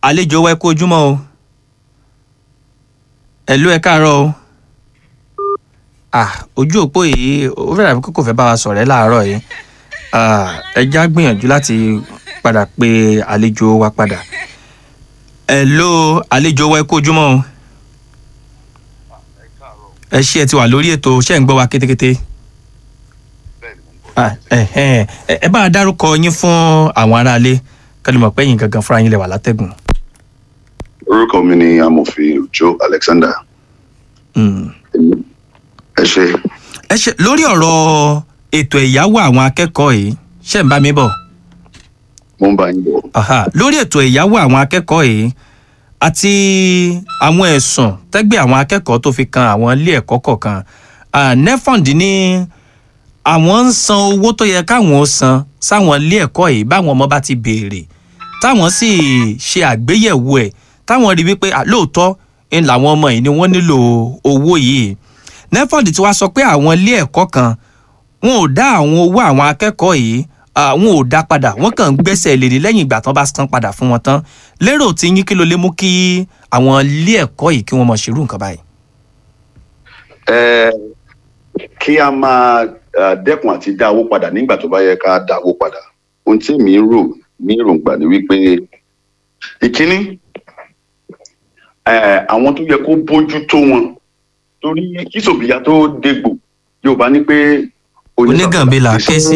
àlejò wa ẹ kú ojúmọ́ o ẹ̀lú ẹ káàárọ̀ o ah ojú òpó yìí ó fẹ́ràn kókò fẹ́ bá wa sọ̀rọ̀ ẹ́ láàárọ̀ yìí Ah, ẹ já gbìyànjú láti padà pe àlejò wa padà ẹ̀lú àlejò wa ẹ kú ojúmọ́ o ẹ ṣé ẹ ti wà lórí ètò ṣé ẹ ń gbọ́ wa kétékété Ah, ẹ̀hẹ́n. ẹ ẹ bá a dárúkọ yín fún àwọn aráalé kí ló mọ̀ pé yín gangan fúnra yín lè wà látẹ̀gùn. orúkọ mi ni amòfin Joe Alexander Mm. ẹ ṣe ẹ ṣe lórí ọ̀rọ̀ ètò ẹ̀yáwó àwọn akẹ́kọ̀ọ́ yìí ṣe ń bá mi bọ̀ mo ń bá yín bọ̀ Aha, lórí ètò ẹ̀yáwó àwọn akẹ́kọ̀ọ́ yìí àti àwọn ẹ̀sùn tẹ́gbẹ́ àwọn akẹ́kọ̀ọ́ tó fi kan àwọn ilé ẹ̀kọ́ kọ̀ọ̀kan Ah, nefond ní àwọn ń san owó tó yẹ káwọn ó san sáwọn ilé ẹ̀kọ́ yìí báwọn ọmọ bá ti béèrè táwọn sì ṣe àgbéyẹ̀wò ẹ̀ táwọn rí wípé ah, lóòótọ́ ń làwọn ọmọ yìí ni wọ́n nílò owó yìí nefond ti wá sọ pé àwọn ilé ẹ̀kọ́ kan wọn ò dá àwọn owó àwọn akẹ́kọ̀ọ́ yìí ah, wọn ò dá padà wọn kàn ń gbẹ́sẹ̀ lé ní lẹ́yìn ìgbà tán bá san padà fún wọn tán lérò tí yín kí ló lè mú kí àwọn ilé ẹ̀kọ́ yìí kí wọ́n mọ̀ ṣerú nǹkan báyìí. ẹ kí a máa eh, dẹ́kun àti dá owó padà nígbà tó bá yẹ ká dá owó padà ohun tí mi ń rò ní èròǹgbà ni wípé ìkíní eh, àwọn tó yẹ kó bójú tó wọn torí kí sòbíyá tó dégbò Yorùbá ní pé onígànbí là ké sí.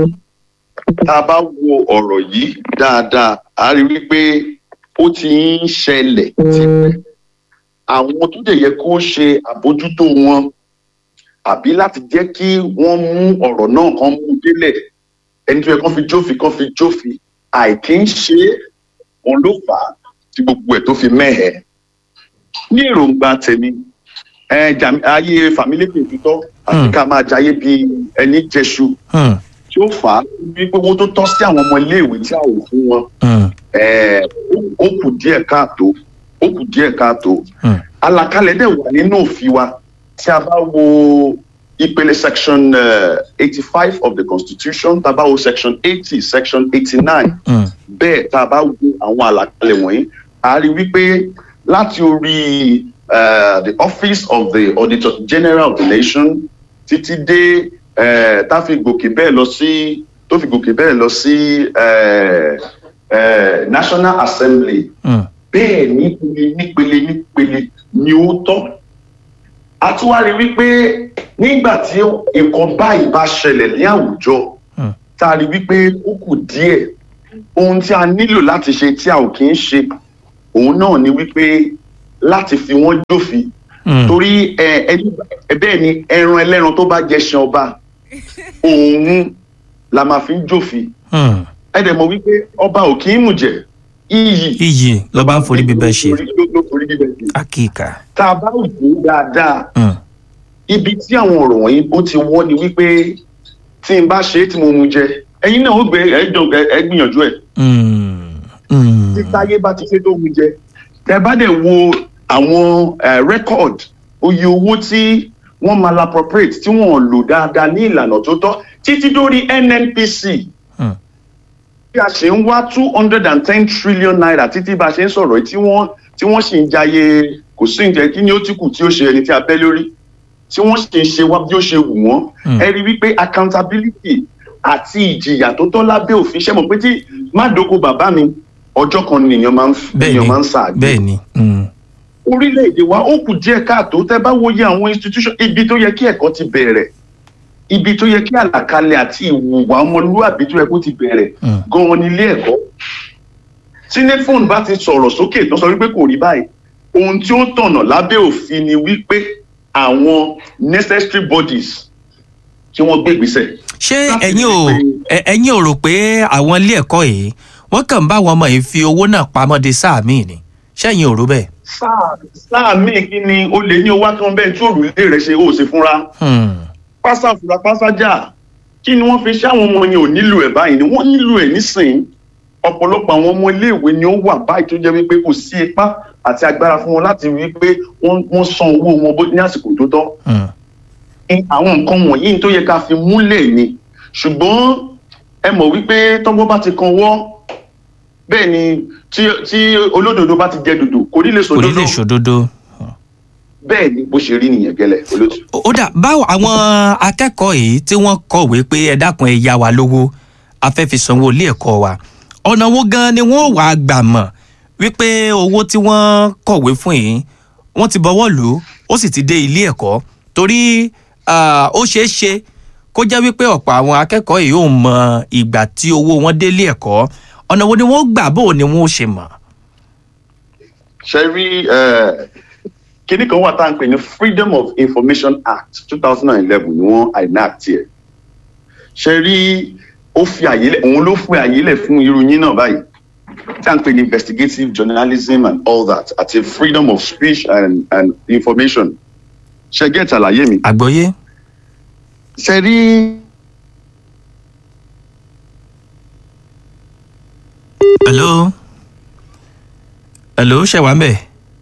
tá a bá wo ọ̀rọ̀ yìí dáadáa a rí wípé ó ti ń ṣẹlẹ̀ tipẹ́ àwọn tó dẹ̀ yẹ kó ṣe àbójútó wọn àbí láti jẹ́ kí wọ́n mú ọ̀rọ̀ náà kan mú délẹ̀ ẹni tó yẹ kán fi jófin kán fi jófin àìkí ń ṣe é òun ló fà á tí gbogbo ẹ̀ tó fi mẹ́hẹ̀ẹ́ ní èròǹgbà tèmi ẹ jàm- ayé fàmílékè òtítọ́ àti Hmm. ká máa jayé bí ẹni jẹṣu Hmm, tí ó fà á wípé owó tó tọ́ sí àwọn ọmọ iléèwé tí a ò fún wọn hmm, eh, ó- ó kù díẹ̀ káàtó ó kù díẹ̀ káàtó hmm, àlàkalẹ̀ dẹ̀ wà nínú òfin wa tí a bá wo ìpele section eighty five of the constitution tá a bá wo section eighty section eighty nine hmm, bẹ́ẹ̀ tá a bá wo àwọn àlàkalẹ̀ wọ̀nyí a rí wípé láti orí eh, the office of the auditor general of the nation títí dé eh, tá a fi gòkè bẹ́ẹ̀ lọ sí tó fi gòkè bẹ́ẹ̀ lọ sí eh, eh, national assembly hmm, bẹ́ẹ̀ nípele nípele nípele ni ó tọ́. a tún wá rí wípé nígbà tí nǹkan báyìí bá ṣẹlẹ̀ ní àwùjọ Hmm. tá a rí wípé ó kù díẹ̀ ohun tí a nílò láti ṣe tí a ò kí ń ṣe òun náà ni wípé láti fi wọ́n jófin hmm. torí ẹ ẹni ẹ bẹ́ẹ̀ ni ẹran ẹlẹ́ran tó bá jẹ́ ṣan ọba òun la máa fi ń jófin hmm. ẹ dẹ̀ mọ̀ wípé ọba ò kí ń mùjẹ̀ iyì iyì ló bá ń forí bíbẹ́ ṣe ló ló forí bíbẹ́ ṣe. àkìkà. tá a bá wò ó dáadáa Hmm, ibi tí àwọn ọ̀rọ̀ wọ̀nyí ó ti wọ́ ni wípé tí n bá ṣe é tí mo mu jẹ ẹ̀yin náà ó gbé ẹjọ ẹ gbìyànjú ẹ hmm, hmm. tí táyé bá ti ṣe tó mu jẹ tẹ bá dẹ̀ wo àwọn eh, record oye owó tí wọ́n máa appropriate tí wọ́n lò dáadáa ní ìlànà tó tọ́ títí dórí NNPC Hmm. bí a ṣe ń wá two hundred and ten trillion naira títí bá a ṣe ń sọ̀rọ̀ yìí tí wọ́n tí wọ́n sì ń jayé kò sí ǹjẹ́ kí ni ó ti kù tí ó ṣe ẹni tí a bẹ́ lórí tí wọ́n sì ń ṣe wá bí ó ṣe wù wọ́n Hmm. ẹ rí wípé accountability àti ìjìyà tó tọ́ lábẹ́ òfin ṣe mọ̀ pé tí má dóko bàbá mi ọjọ́ kan nìyẹn máa ń bẹ́ẹ̀ nìyẹn ni máa ń sàgbé bẹ́ẹ̀ ni. Hmm, orílẹ̀-èdè wa ó kù díẹ̀ káàtó tẹ́ bá wòye àwọn institution ibi tó yẹ kí ẹ̀kọ́ ti bẹ̀rẹ̀ ibi tó yẹ kí àlàkalẹ̀ àti ìwùwà ọmọlúwàbí tó yẹ kó ti bẹ̀rẹ̀ hmm, gan-an ní ilé ẹ̀kọ́ tí nefon bá ti sọ̀rọ̀ sókè tó sọ wípé kò rí báyìí ohun tí ó tọ̀nà lábẹ́ òfin ni wípé àwọn necessary bodies kí wọ́n gbé ìgbésẹ̀. ṣé Láti ẹ̀yin rí ò pé- ẹ- ẹ̀yin ò rò pé àwọn ilé ẹ̀kọ́ yìí wọ́n kàn ń bá àwọn ọmọ yìí fi owó náà pamọ́ de sáà míì ni ṣẹ́yìn ò rò bẹ́ẹ̀. sáà sáà míì kí ni o lè ní owó akán bẹ́ẹ̀ tí òrùlé rẹ̀ ṣe ó ṣe fúnra. Hmm, pásá fura pásájà kí ni wọ́n fi ṣe àwọn ọmọ yẹn ò nílò ẹ̀ báyìí ni wọ́n nílò ẹ̀ nísìnyí ọ̀pọ̀lọpọ̀ àwọn ọmọ iléèwé ni ó wà báyìí tó jẹ́ wípé kò sí ipá àti agbára fún wọn láti rí i pé wọ́n wọ́n san owó wọn bó- ní àsìkò tó tọ́ hmm, ní àwọn nǹkan wọ̀nyí tó yẹ ká fi múlẹ̀ ni ṣùgbọ́n ẹ mọ̀ wípé tọ́gbọ́n bá ti kan wọ́ bẹ́ẹ̀ ni tí tí olódodo bá ti jẹ dòdò kò ní lè kò ní lè sòdodo ṣòdodo. bẹ́ẹ̀ ni bó ṣe rí nìyẹn gẹ́lẹ́ olóòtú. ó ó dà báwo àwọn akẹ́kọ̀ọ́ yìí tí wọ́n kọ̀wé pé ẹ dákun ẹ yá wa lówó a fẹ́ fi sanwó ilé ẹ̀kọ́ wa ọ̀nà wo gan ni wọ́n wàá gbà mọ̀ wípé owó tí wọ́n kọ̀wé fún yìí wọ́n ti bọ́wọ́ lù ú ó sì ti dé ilé ẹ̀kọ́ torí ah, ó ṣeé ṣe kó jẹ́ wípé ọ̀pọ̀ àwọn akẹ́kọ̀ọ́ yìí ò mọ ìgbà tí owó wọn dé ilé ẹ̀kọ́ ọ̀nà wo ni wọ́n gbà bó ni wọ́n ó ṣe mọ̀. ṣe rí kinní kan wà tá à ń pè ní freedom of information act two thousand and eleven ni wọ́n enact ẹ̀ ṣe rí ó fi àyè lẹ̀ òun ló fi àyè lẹ̀ fún irú yín náà báyìí tí à ń pè ní investigative journalism and all that àti freedom of speech and and information ṣe gẹ́tà àlàyé mi. àgbọ́yé ṣe rí hello hello ṣe wà ń bẹ̀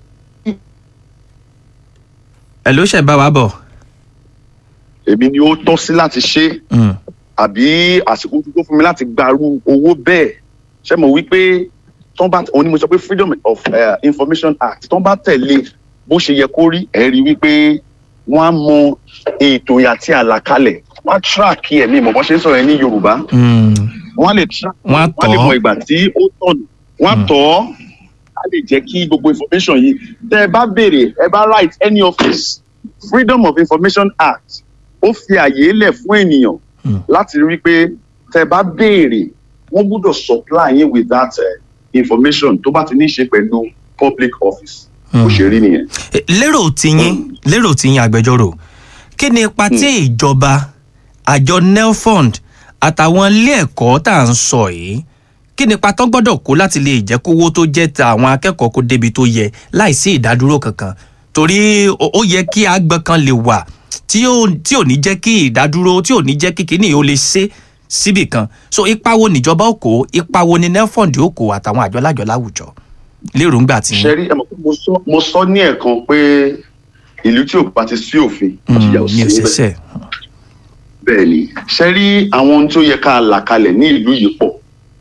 hello ṣe bá wa bọ̀. èmi ni ó tọ́ sí láti ṣe Mm. àbí àsìkò tó fún mi láti gbarú owó bẹ́ẹ̀ ṣe mọ̀ wípé tán bá òun ni mo sọ pé freedom of uh, information act tán bá tẹ̀lé bó ṣe yẹ kó rí ẹ̀ rí wípé wọ́n á mọ ètò àti àlàkalẹ̀ wọ́n á track ẹ̀mí ìmọ̀ bọ́n ṣe ń sọ̀rọ̀ ẹ̀ ní yorùbá Mm. wọ́n á lè track Wọ́n á wọ́n á lè tọ̀ ọ́. mọ ìgbà tí ó tọ̀nù wọ́n á Mm. tọ̀ ọ́ á lè jẹ́ kí gbogbo information yìí tẹ́ ẹ bá béèrè ẹ bá write any office freedom of information act ó fi àyè lẹ̀ fún ènìyàn Mm. láti rí i pé tẹ́ ẹ bá béèrè wọ́n gbọ́dọ̀ supply yín with that uh, information tó bá ti ní í ṣe pẹ̀lú public office bó Mm. ṣe rí nìyẹn. Eh, lérò tiyín lérò tiyín agbẹjọ́rò kí ni ipa tí ìjọba àjọ nelfund àtàwọn ilé ẹ̀kọ́ tá à ń sọ yìí kí ni ipa tó gbọ́dọ̀ kó láti lè jẹ́ kówó tó jẹ́ ta àwọn akẹ́kọ̀ọ́ kó débi tó yẹ láìsí ìdádúró kankan torí ó ó yẹ kí agbọn kan lè wà tí ò tí ò ní jẹ́ kí ìdádúró tí ò ní jẹ́ kí kíní ó lè ṣe síbì kan so ipa wo níjọba ó kó ipa wo ni nelfund ó kó àtàwọn àjọ lájọ láwùjọ lérò ńgbà tí. ṣe rí ẹ mọ̀ pé mo sọ- mo sọ ní ẹ̀kan pé ìlú tí ò bá ti sí òfin ìjìyà ò ní sí níbẹ̀. òṣìṣẹ́ bẹ́ẹ̀ ni ṣe rí àwọn ohun tó yẹ ká là kalẹ̀ ní ìlú yìí pọ̀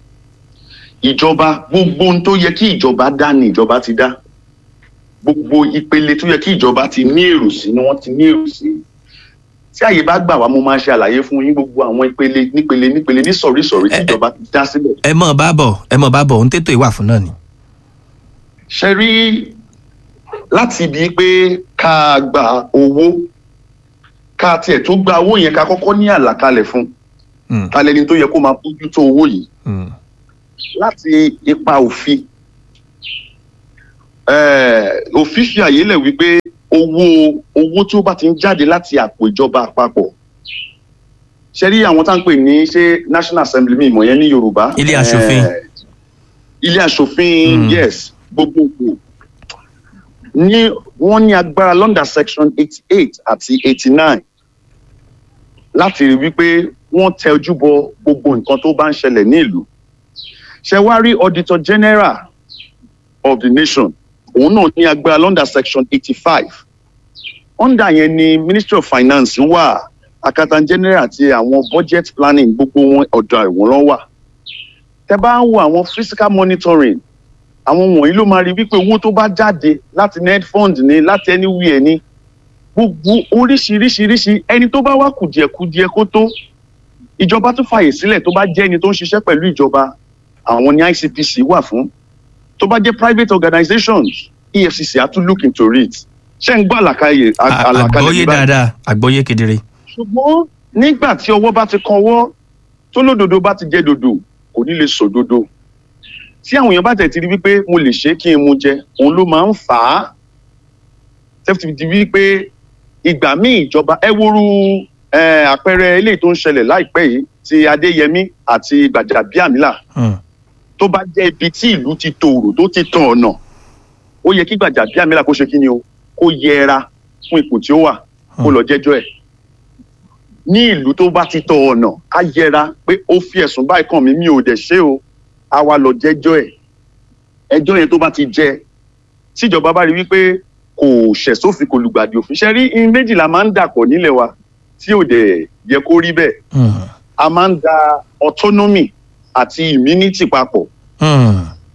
ìjọba gbogbo ohun tó yẹ kí ìjọba dá ni ìjọba ti dá gbogbo ìpele tó yẹ kí ìjọba ti ní èrò sí ni wọ́n ti ní èrò sí tí àyè bá gbà wá mo máa ṣe àlàyé fún yín gbogbo àwọn ìpele nípele nípele ní sọ̀rísọ̀rí tí Ẹ- ẹ- ìjọba ti dá sílẹ̀ ẹ mọ̀ bá bọ̀ ẹ mọ̀ bá bọ̀ ohun tètò ìwà fún náà ni. ṣe rí láti ibi pé ká gba owó ká tiẹ̀ tó gba owó yẹn ká kọ́kọ́ ní àlàkalẹ̀ fún Mm, ta lẹni tó yẹ kó máa bójú tó owó yìí mm, láti ipa òfin eh, òfin fi àyè lẹ̀ wípé owó owó tí ó bá ti ń jáde láti àpò ìjọba àpapọ̀ ṣe rí àwọn tá à ń pè ní ṣé national assembly mi ìmọ̀ yẹn ní yorùbá Ilé aṣòfin. Eh, ilé aṣòfin Mm. yes gbogbogbò ní wọ́n ní agbára london section eighty eight àti eighty nine láti rí wípé wọ́n tẹ ojú bọ gbogbo nǹkan tó bá ń ṣẹlẹ̀ ní ìlú ṣe wá rí auditor general of the nation òun náà ní agbára london section eighty five under yẹn ni ministry of finance wà akatan general àti àwọn budget planning gbogbo wọn ọ̀dọ̀ àwọn ló wà tẹ bá ń wo àwọn physical monitoring àwọn wọ̀nyí ló máa rí wípé owó tó bá jáde láti net fund ni láti anywhere ni gbogbo oríṣiríṣiríṣi ẹni tó bá wá kùdìẹ̀kudiẹ kó tó ìjọba tó fàyè sílẹ̀ tó bá jẹ́ ẹni tó ń ṣiṣẹ́ pẹ̀lú ìjọba àwọn ní icpc wà fún tó bá jẹ́ private organizations efcc á tún look into it ṣé ń gbọ́ àlàkalẹ̀ À- àlàkalẹ̀ àgbọ́yé ní báyìí? dáadáa àgbọ́yé kedere. ṣùgbọ́n nígbà tí ọwọ́ bá ti kan ọwọ́ tó lódodo bá ti jẹ́ dodo kò ní lè sòdodo tí àwọn èèyàn bá tẹ̀ ti rí wípé mo lè ṣe é kí n mu jẹ òun ló máa ń fà á tẹ́fì ti wípé ìgbà míì ìjọba ẹ woru eh, àpẹẹrẹ eléyìí tó ń ṣẹlẹ̀ láìpẹ́ yìí ti adéyẹmí àti gbàjàbíàmílà Mm, tó bá jẹ́ ibi tí ìlú ti tòrò tó ti tàn ọ̀nà ó yẹ kí gbàjàbíàmílà kó ṣe kí ni o kó yẹra fún ipò tí ó wà kó lọ jẹ́jọ́ ẹ̀ ní ìlú tó bá ti tọ ọ̀nà á yẹra pé ó fi ẹ̀sùn báyìí kàn mí mi ò dẹ̀ ṣe o á wá lọ jẹ́jọ́ ẹ̀ ẹjọ́ yẹn tó bá ti jẹ tíjọba bá rí wípé kò ṣẹ̀ sófin kò lùgbàdì òfin ṣe rí in méjìlá máa ń dàpọ̀ nílẹ̀ wa tí ò dẹ̀ yẹ kó rí bẹ́ẹ̀ mm, a máa ń da autonomy àti immunity papọ̀ mm.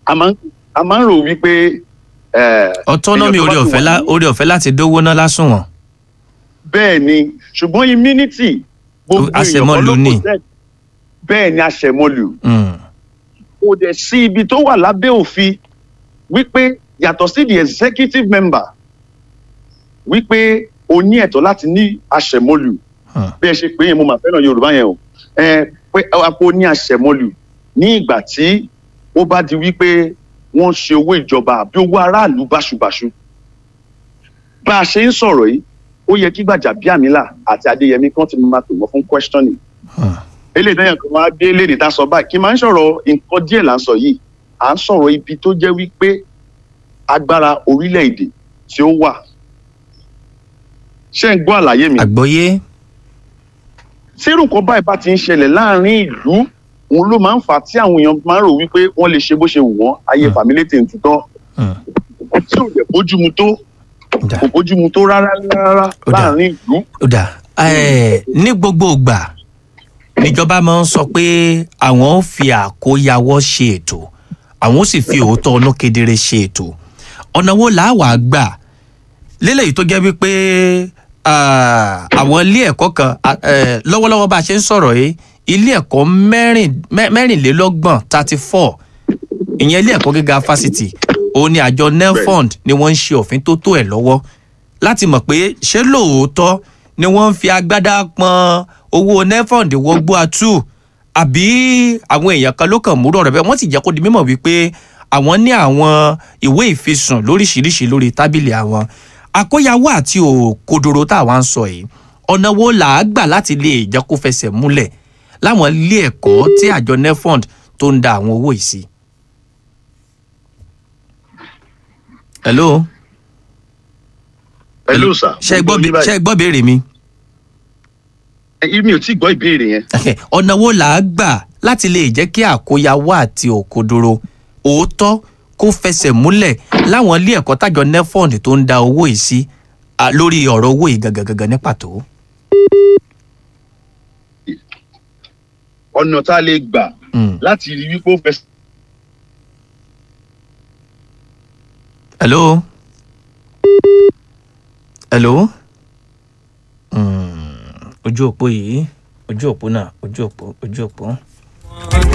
a máa ń a máa ń rò wípé eh, autonomy èèyàn tó orí bá ti ọ̀fẹ́ wà lá- ní- orí ọ̀fẹ́ láti dówó ná lásùnwọ̀n bẹ́ẹ̀ ni ṣùgbọ́n immunity gbogbo èèyàn Àṣẹmọ́lù kọ́ ló ni. possess. bẹ́ẹ̀ ni àṣẹmọ́lù Mm, kò dẹ̀ sí ibi tó wà lábẹ́ òfin wípé yàtọ̀ sí the executive member wípé o ní ẹ̀tọ́ láti ní àṣẹmọ́lù mm, bí ẹ ṣe pé yẹn mo máa fẹ́ràn yorùbá yẹn o ẹ pé àpò ní àṣẹmọ́lù ní ìgbà tí ó bá di wípé wọ́n ṣe owó ìjọba àbí owó aráàlú báṣubàṣu bá a ṣe ń sọ̀rọ̀ yìí ó yẹ kí Gbajabiamila àti Adéyẹmí kan ti máa pè wọ́n fún questioning mm. eléyìí náà kan wá dé léde tá a sọ báyìí kí n máa ń sọ̀rọ̀ nǹkan díẹ̀ là ń sọ yìí à ń sọ̀rọ̀ ibi tó jẹ́ wípé agbára orílẹ̀-èdè tí ó wà ṣé ń gbọ́ àlàyé mi àgbọ́yé tí irú nǹkan báyìí bá ti ń ṣẹlẹ̀ láàrin ìlú òun ló máa ń fà á tí àwọn èèyàn máa ń rò wípé wọ́n lè ṣe bó ṣe wù wọ́n ayé Mm. fàmílétè ń tutọ́ Mm, tí ò dẹ̀ bójúmu tó dà. kò bójúmu tó rárá rárá Ó dà. láàrin ìlú ó dà ẹ ní gbogbo ìgbà níjọba máa ń sọ pé àwọn ò fi àkóyawọ́ ṣe ètò àwọn ò sì fi òótọ́ ọ̀nà kedere ṣe ètò ọ̀nà wo làá wàá gbà lélẹ́yìí tó jẹ́ wípé ah, àwọn ilé ẹ̀kọ́ kan ah, eh, lọ́wọ́lọ́wọ́ bá a ṣe ń sọ̀rọ̀ yìí ilé ẹ̀kọ́ mẹ́rin- mẹ́- mẹ́rìnlélọ́gbọ̀n thirty four ìyẹn ilé ẹ̀kọ́ gíga fásitì òun ni àjọ nelfund ni wọ́n ń ṣe òfin tó tó ẹ̀ lọ́wọ́ láti mọ̀ pé ṣé lóòótọ́ ni wọ́n ń fi agbádá pọn owó nelfund wọgbó atú àbí àwọn èèyàn kan ló kàn múrò rẹ̀ bẹ́ẹ̀ wọ́n sì jẹ́ kó di mímọ̀ wípé àwọn ní àwọn ìwé ìfisùn lóríṣiríṣi lórí tábìlì àwọn àkóyawó àti òkodoro tá àwa ń sọ yìí ọ̀nà wo là á gbà láti lè jẹ́ kó fẹsẹ̀ múlẹ̀ láwọn ilé ẹ̀kọ́ tí àjọ nelfund tó ń da àwọn owó yìí sí. hello pẹ̀lú sà ṣe gbọ́ bí- ṣe gbọ́ béèrè mi mi ò tí ì gbọ́ ìbéèrè yẹn ọ̀nà wo là á gbà láti lè jẹ́ kí àkóyawó àti òkodoro òótọ́ kó fẹsẹ̀ múlẹ̀ láwọn ilé ẹ̀kọ́ tájọ nefond tó ń da owó yìí sí à, lórí ọ̀rọ̀ owó yìí gangan gangan ní pàtó. ọ̀nà tá a lè gbà Mm. láti rí wípé ó fẹsẹ̀ hello hello mm. ojú òpó yìí ojú òpó náà ojú òpó ojú òpó